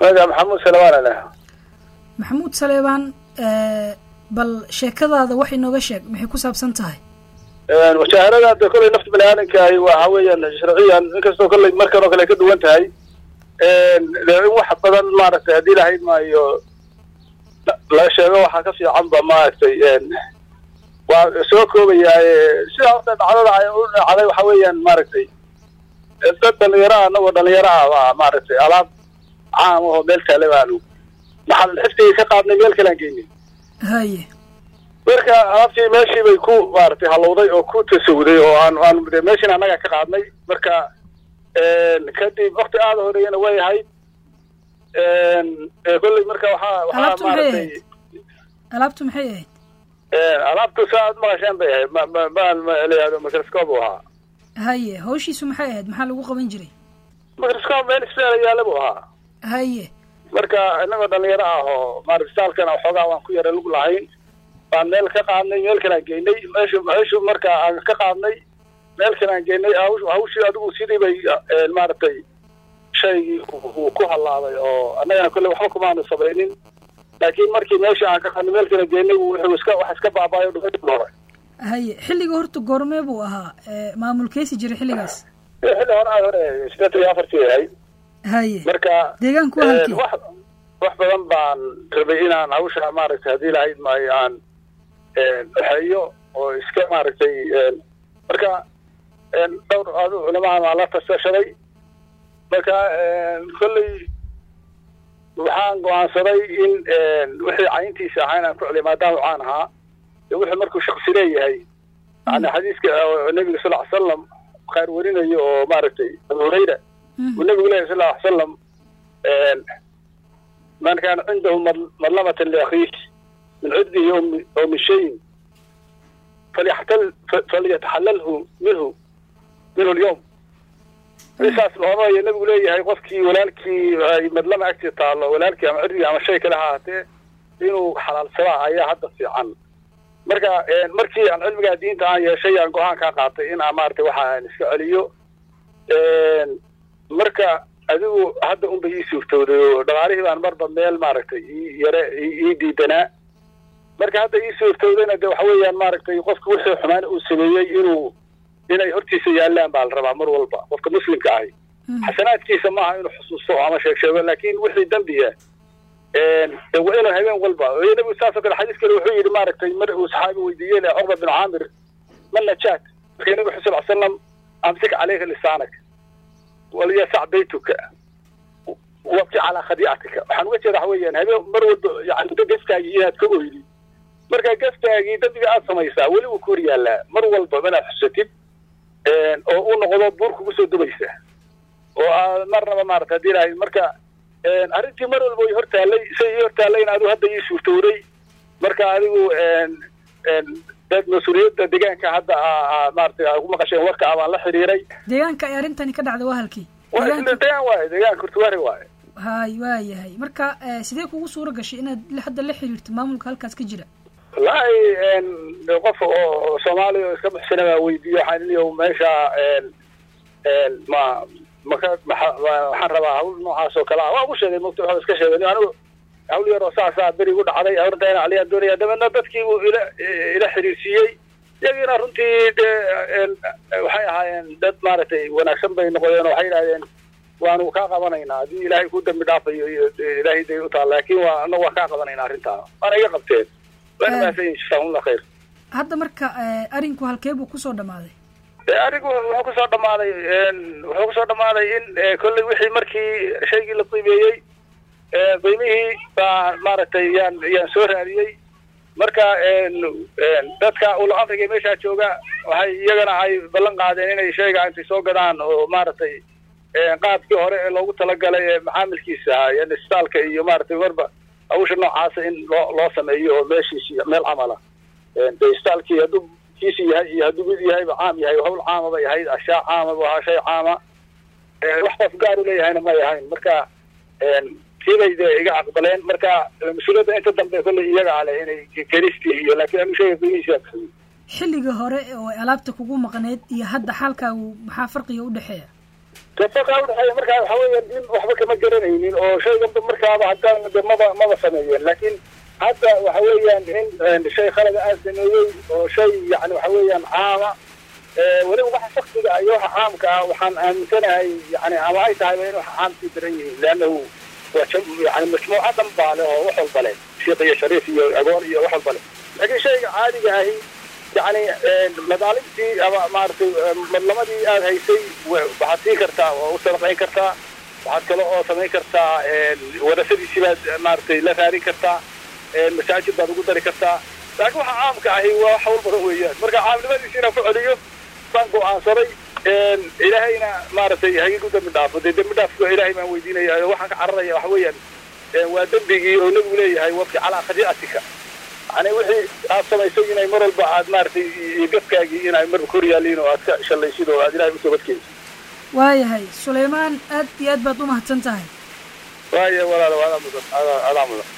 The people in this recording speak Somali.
anaga maxamuud salawaan aleh maxamuud saleebaan bal sheekadaada wax inooga sheeg maxay ku saabsan tahay washaharada de kolley nafta bani aadamkahi waxa weeyaan sharciyan inkastoo kolley markan oo kale ay ka duwan tahay de in wax badan maaragtay haddii lahayd maayo la sheego waxaa ka fiicanba maaragtay waa soo koobayaaye sida horta dhacdada ay u dhacday waxa weeyaan maaragtay dad dhalinyaro ah anagoo dhalinyaro ah baa maaragtay alaab caam ahoo meel taale baanu maxaa xiftigii ka qaadnay meel kalaan geynay haye marka alaabtii meeshii bay ku maaragtay halowday oo ku tasawuday oo aan aan de meeshin annaga ka qaadnay marka kadib wakti aada horeeyana way ahayd kolley marka waxaa waxaa alaabtu maxay maaragtay ahayd alaabtu maxay ahayd alaabtu saa aad maqasheen bay ahayd ma ma ma ma layihahdo microscope u ahaa haye hawshiisu maxay ahayd maxaa lagu qaban jiray microscope meel isbeela yaalla buu ahaa haye marka inagoo dhalinyaro ah oo maaragtay saalkana waxoogaa waan ku yara lug lahayn baan meel ka qaadnay meel kalaan geynay meeshu meeshu marka aan ka qaadnay meel kalaan geynay hawsh hawshii adigu sidii bay maaragtay shaygii uu ku hallaaday oo annagana kolley waxba kumaanu samaynin laakiin markii meeshii aan ka qaadnay meel kala geynay wuxuu iska wax iska baabaayo dhumay hore haye xilliga horta goormee buu ahaa maamulkeysi jiray xilligaas xilli hore aad hore sideetan iyo afartii ahayd haye marka deegaanku waa halkee wax wax badan baan rabay inaan hawsha maaragtay haddii lahayd maayo aan waxeeyo oo iska maaragtay marka dhowr adu culamahan waa la tasashaday marka kolley waxaan go-aansaday in wixii cayntiisa ahaa inaan ku celiyo maadaama caan ahaa de wuxuu markuu shaksi leeyahay yani xadiiska nebiga sal ly salam khayr warinayo oo maaragtay abu hurayra uu nebigu leyahy sal ly salam man kaana cindahu madlamatan liakhiih min cudbihi oo min shayin falyaxtal falyataxalalhu minhu minhu lyawm saas oranaya nebigu leeyahay qofkii walaalkii ay madlama agtii taallo walaalkii ama cirdigii ama shay kale ha ahaatee inuu xalaalsadaa ayaa hadda fiican marka markii aan cilmigaa diinta aan yeeshay aan go-aankaa qaatay in aan maaragtay waxa aan iska celiyo marka adigu hadda unba ii suurtooday oo dhaqaalihii baan marba meel maaragtay ii yare ii diidanaa marka hadda ii suurtoodayna de waxa weeyaan maaragtay qofka wixii xumaan uu sameeyey inuu inay hortiisa yaallaan baa la rabaa mar walba qofka muslimka ahi xasanaadkiisa maaha inuu xusuusto ama sheeg sheego laakin wixii dembiya de waa inuu habeen walba nabigu saasoo kale xadiis kale wuxuu yidhi maaragtay mar uu saxaabi weydiiyey le cuqba bin caamir ma najaat marka nabigu xu sal l slam amsik caleyka lisaanak walyasac baytuka wabki calaa khadiicatika waxaan uga jeeda waxa weeyaan habeen mar walba yani gaskaagii inaad ka oydi marka gaskaagii dembiga aad samaysaa weli uu ku hor yaallaa mar walba inaad xusatid oo uu noqdo buur kugu soo dubaysa oo aad marnaba maarata hadii lahayd marka arrintii mar walba way hortaallay say ii hortaallayna adigu hadda ii suurtowday marka adigu dad mas-uuliyadda deegaanka hadda maarata ku maqasheen warka ah baan la xiriiray deegaanka ay arrintani ka dhacda waa halkii deegaan waaye deegaanka kurtuwaari waaye hay waa yahay marka sidee kugu suura gashay inaad hadda la xiriirto maamulka halkaas ka jira wallaahi qof oo soomaaliya oo iska buxsana baa weydiiye waxaan iniyo meesha ma maka waxaan rabaa hawl noocaas oo kale ah waa ugu sheegay mugta waxba iska sheegay anigu hawl yar oo saasaa beri gu dhacday hortayna aliyaan doonaya dabeedna dadkii buu ila ila xiriirsiiyey iyagiina runtii de waxay ahaayeen dad maaragtay wanaagsan bay noqdeen oo waxay yidhahdeen waanu kaa qabanaynaa haddii ilaahay ku dambi dhaafayo iyo ilaahay day u taal laakin waa anagu waan kaa qabanaynaa arrintaa waana iga qabteen waana mahadsan jazakumullah khayr hadda marka arinku halkee buu kusoo dhamaaday arigu wuxuu kusoo dhamaaday wuxuu kusoo dhamaaday in kolley wixii markii shaygii la qiimeeyey qiimihii baa maaragtay yaan yaan soo raadiyey marka dadka ul amriga meeshaa jooga waxay iyagana ay ballan qaadeen inay shayga intay soo gadaan oo maaragtay qaabkii hore ee loogu talagalay ee macaamilkiisa ahaa yani isbitaalka iyo maaragtay marba hawsha noocaasa in loo loo sameeyo oo meeshiisi meel camala de isbitaalkii hadduu kiisi yahay iyo hadduu mid yahayba caam yahay hawl caama bay ahayd ashyaa caama bu ahaa shay caama wax qof gaar u leeyahayna may ahayn marka kiibay de iga aqbaleen marka mas-uuliyadda inta dambe kolley iyaga ale inay kelistii iyo laakiin anu shayga qiimihiisa xilligii hore oo ay alaabta kugu maqneyd iyo hadda xaalkaagu maxaa farqiga udhexeeya gafaqa udhexeeya markaa waxa weeyaan in waxba kama garanaynin oo shayganba markaaba haddaan de maba maba sameeyeen laakiin hadda waxa weeyaan in shay khalada aan sameeyey oo shay yani waxa weeyaan caama weliba waxa shaksiga iyo waxa caamka ah waxaan aaminsanahay yani ama ay tahayba in waxa caamkii daran yihiin leannahu waa yani majmuuca dhan baa leh oo wax walba leh sheekh iyo shariif iyo agoon iyo wax walba leh laakiin shayga caadiga ahi yani madaalimtii ama maaragtay madlamadii aad haysay waxaad siin kartaa oo u sadaqayn kartaa waxaad kale oo samayn kartaa warasadiisii baad maaragtay la raarin kartaa masaajid baad ugu dari kartaa laakiin waxa caamka ahi waa wax hawl badan weeyaan marka caamnimadiisi inaan ku celiyo baan go-aansaday ilaahayna maaragtay hagigu dambi dhaafo dee dembi dhaafko ilaahay baan weydiinaya waxaan ka cararaya waxa weeyaan waa dembigii oo nebigu leeyahay wabki calaa khadiicatika yani wixii aad samaysay inay mar walba aad maaragtay gafkaagii inay marba kor yaaliin oo aad ka shallaysid oo aad ilahay usoo badkeysid waayahay sulaymaan aad iyo aad baad u mahadsan tahay waaya walaalo adaa mudan adaa mudan